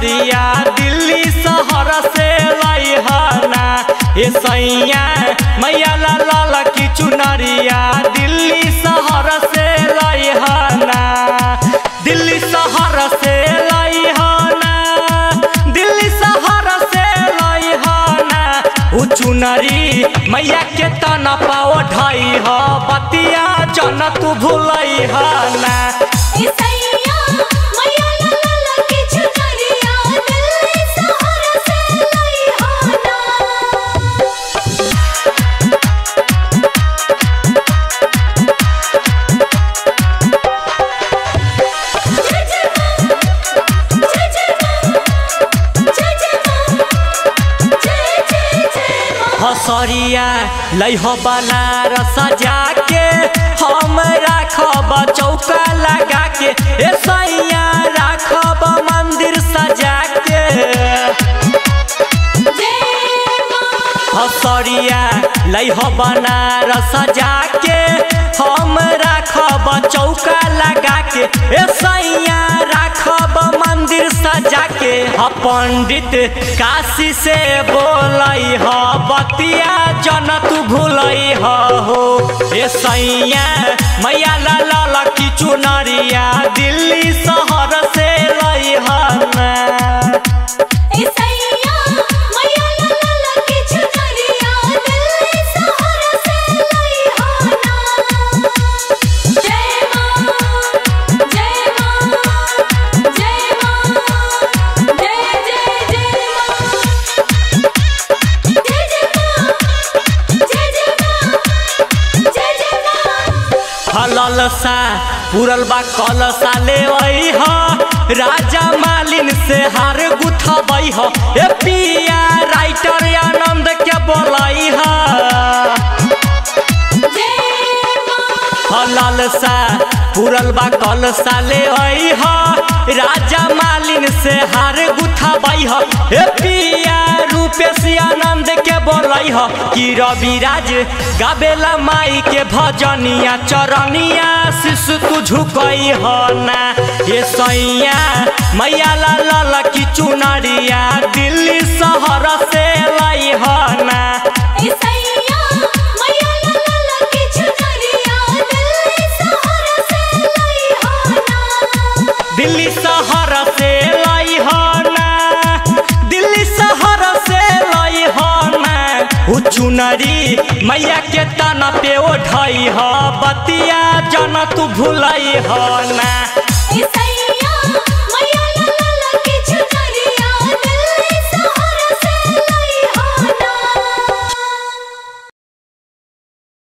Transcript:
चुनरिया दिल्ली शहर से लैहना ए सैया मैया ला लाल की चुनरिया दिल्ली शहर से लैहना दिल्ली शहर से लैहना दिल्ली शहर से लैहना उ चुनरी मैया के तना पाओ ढाई ह बतिया जन तू भूलई ना इसैया मैया ला ला ला के चुनरिया दिल्ली शहर से लइहाना जय जय मां जय जय मां जय जय मां जय जय जय मां हसरिया लैह बनारस जाके हम राखब चौका लगा के ए सैया राखब मंदिर सजा के जय मां हसरिया लैह बनारस जाके हम राखब चौका लगा के ए सैया राखब मंदिर सजा के ह पंडित काशी से बोलई ह बतिया जन तू भूलई ह हो ए सैया मैया ला ला की चुनरिया दिल्ली शहर से लई ना इसैया मैया ला ला ला के चुनरिया दिल्ली शहर से लइहाना जय मां जय मां जय मां जय जय जय मां जय जय मां जय जय मां जय जय मां हललसा पुरल बा कलसा ले ह राजा मालिन से हार गुथबई ह ए पिया राइटर आनंद के बोलई ह जय मां हललसा पुरल बा कलसा ले ह राजा मालिन से हार गुथबई ह ए पिया रूपेश आनंद के बोलई ह कि रविराज गाबेला माई के भजनिया चरनिया शिशु तू झुकई ह ना ये सैया मैया ला ला की चुनरिया दिल्ली शहर से लई ह ना इसैया मैया ला ला ला के चुनरिया दिल्ली शहर से लइहाना दिल्ली शहर से लई ह ना दिल्ली शहर से लई ह ना उ चुनरी मैया के तना पे ओढ़ई ह बतिया जन तू भूलई ह ना इसैया